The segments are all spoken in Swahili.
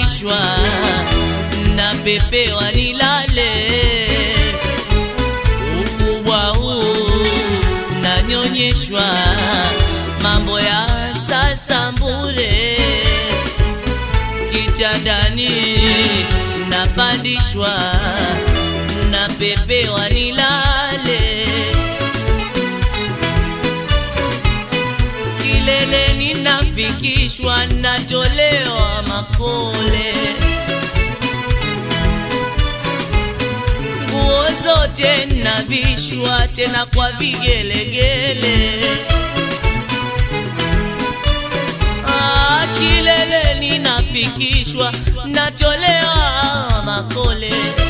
napandishwa napepewa nilale ukubwa huu nanyonyeshwa mambo ya sasa mbure kitandani napandishwa napepewa nilale kileleni nafikishwa natolewa makole nguo zote navishwa tena kwa vigelegele Ah, kileleni nafikishwa natolewa makole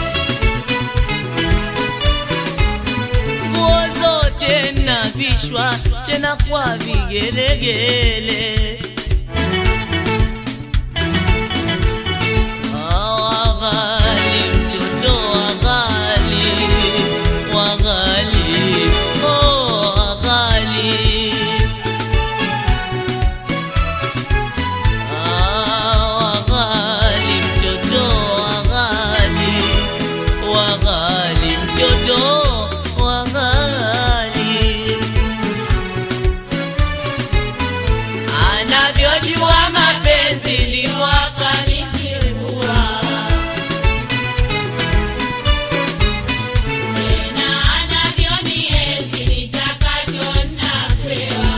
nguo zote navishwa tena kwa vigelegele Ah, waghali mtoto waghali waghali oh waghali Ah, waghali mtoto waghali waghali mtoto waghali anavyojua mapenzi ndivyo akanifungua Tena anavyonienzi nitakacho napewa.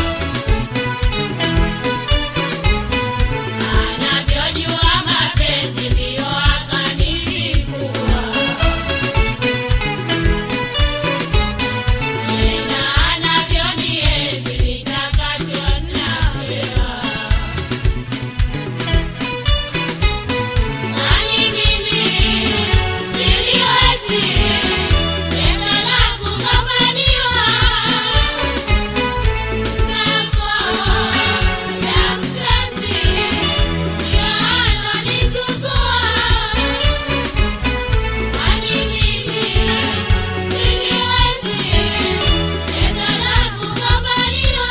Anavyojua mapenzi ndiyo akanifungua. Tena anavyonienzi nitakacho napewa. Nani mimi siliwezi tendo la kugombaniwa Ngambo ya mpenzi ndio anonizuzua Nani mimi siliwezi tendo la kugombaniwa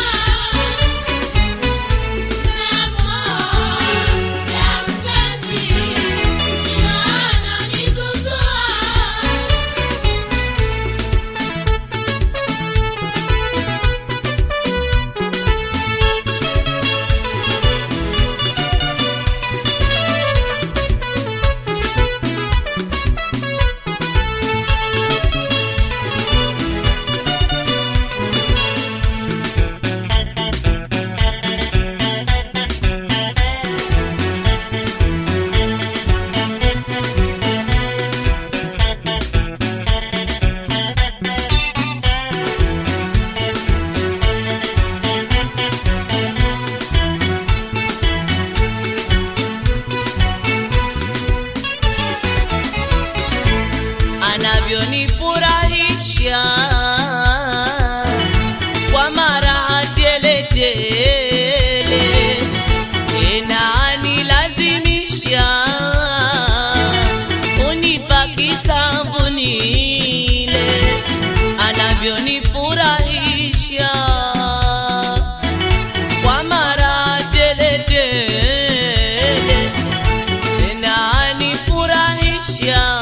Ngambo ya mpenzi ndio anonizuzua anavyonifurahisha kwa mara teletele tena anilazimisha unipa kisamvu nile anavyonifurahisha kwa mara teletele tena anifurahisha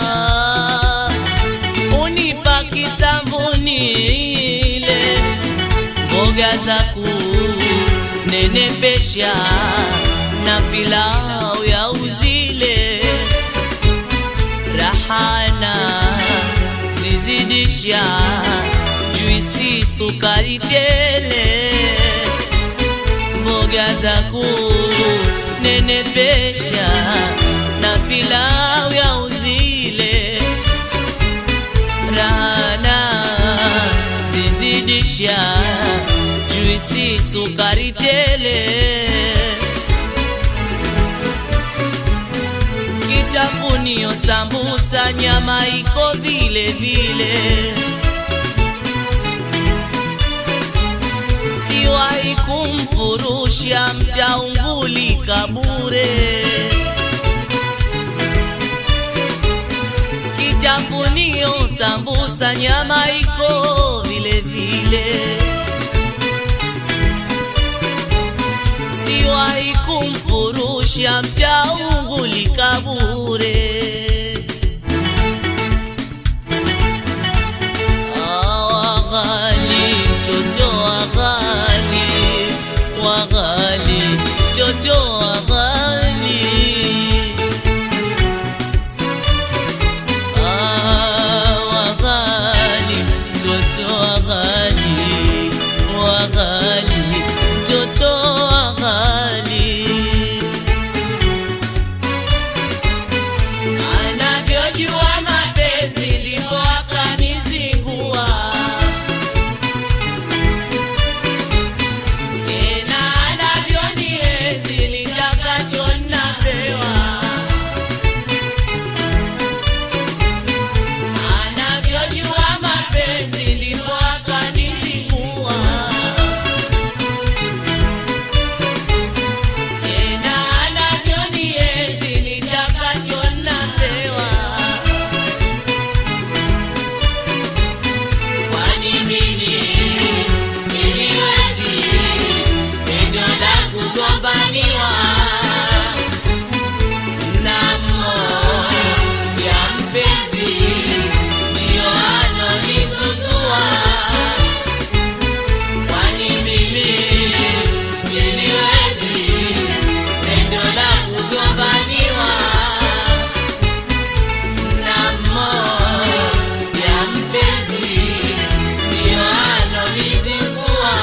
unipa kisambunile mboga za kunenepesha na pilau ya uzile rahana zizidisha juisi sukari tele mboga za kunenepesha na pilau ya uzile rana zizidisha juisi sukari tele kitafunio sambusa nyama iko vile vile siwahi kumfurusha mtaungulika bure kitafunio sambusa nyama iko vile vile siwahi kumfurusha mtaungulika mtoto wa ghali wa ghali mtoto wa ghali anavyojua mapenzi ndivyo akanizingua tena anavyonienzi nitakacho napewa anavyojua mapenzi ndivyo akanizingua tena anavyonienzi nitakacho napewa kwani mimi siliwezi pendo la kugombaniwa na mmoja mpenzi ndiyo anonizuzua kwani mimi siliwezi pendo la kugombaniwa na mmoja mpenzi ndiyo anonizingua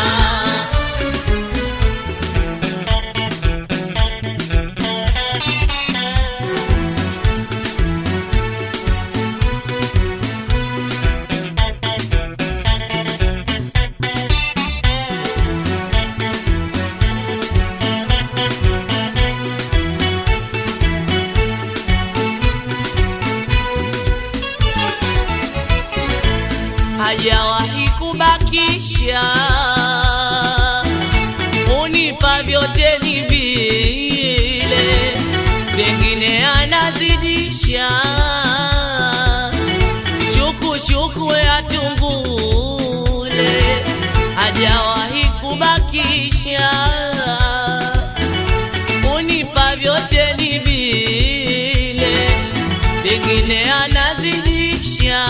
hajawahi kubakisha, unipa vyote ni vile, pengine anazidisha chuku chuku ya tungule, hajawahi kubakisha, unipa vyote ni vile, pengine anazidisha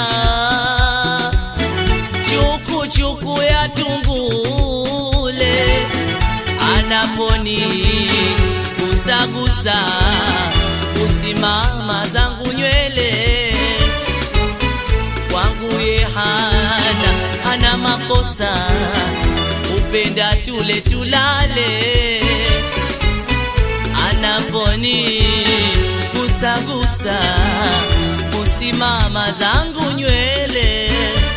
chuku chuku ya tungule anaponi gusagusa usimama zangu nywele kwangu ye hana hana makosa upenda tule tulale anaponi gusagusa usimama zangu nywele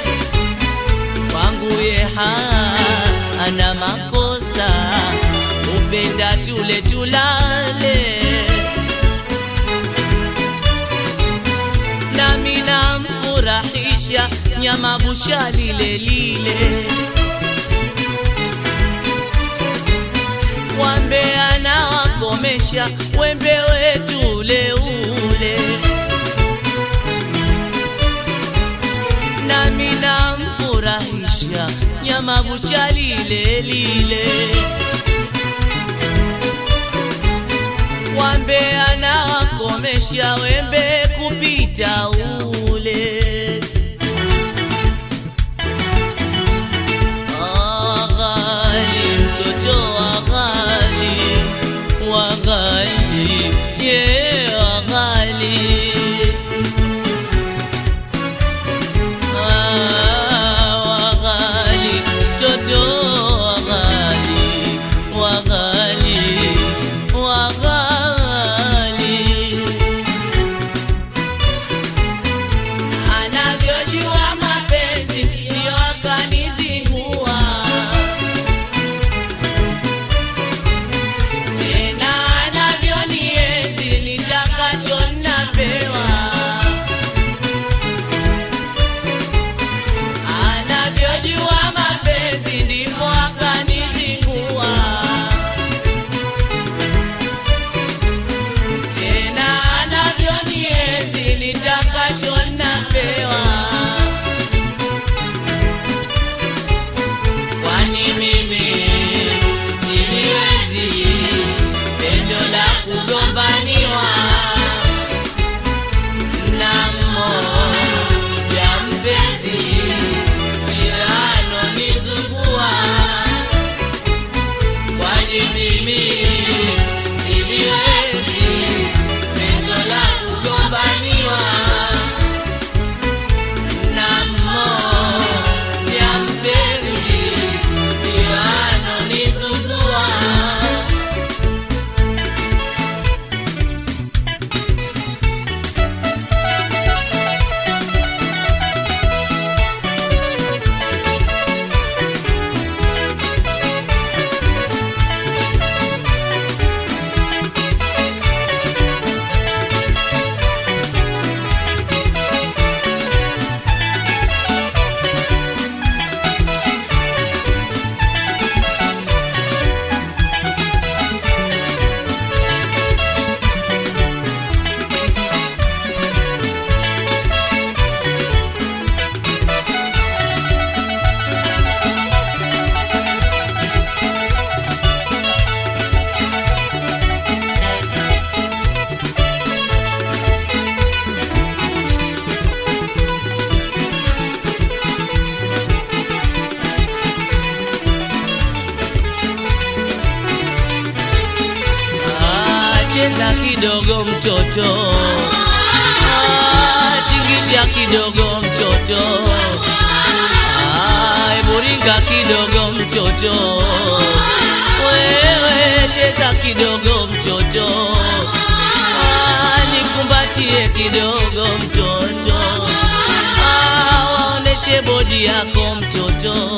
kwangu ye hana makosa, upenda tule tulale, nami namfurahisha nyama bucha lile lile, wambe anawakomesha wembe wetu ule ule nami namfurahisha nyama bucha lile lile, wambe anawakomesha wembe kupita ule. Ah, ghali, mtoto wa ghali, wa ghali, yeah, wa ghali. waghali mtoto waghali waghali waghali kidogo mtoto Ah, tingisha kidogo mtoto Ah, hebu ringa kidogo mtoto wewe cheza kidogo mtoto Ah, nikumbatie kidogo mtoto Ah, waoneshe bodi yako mtoto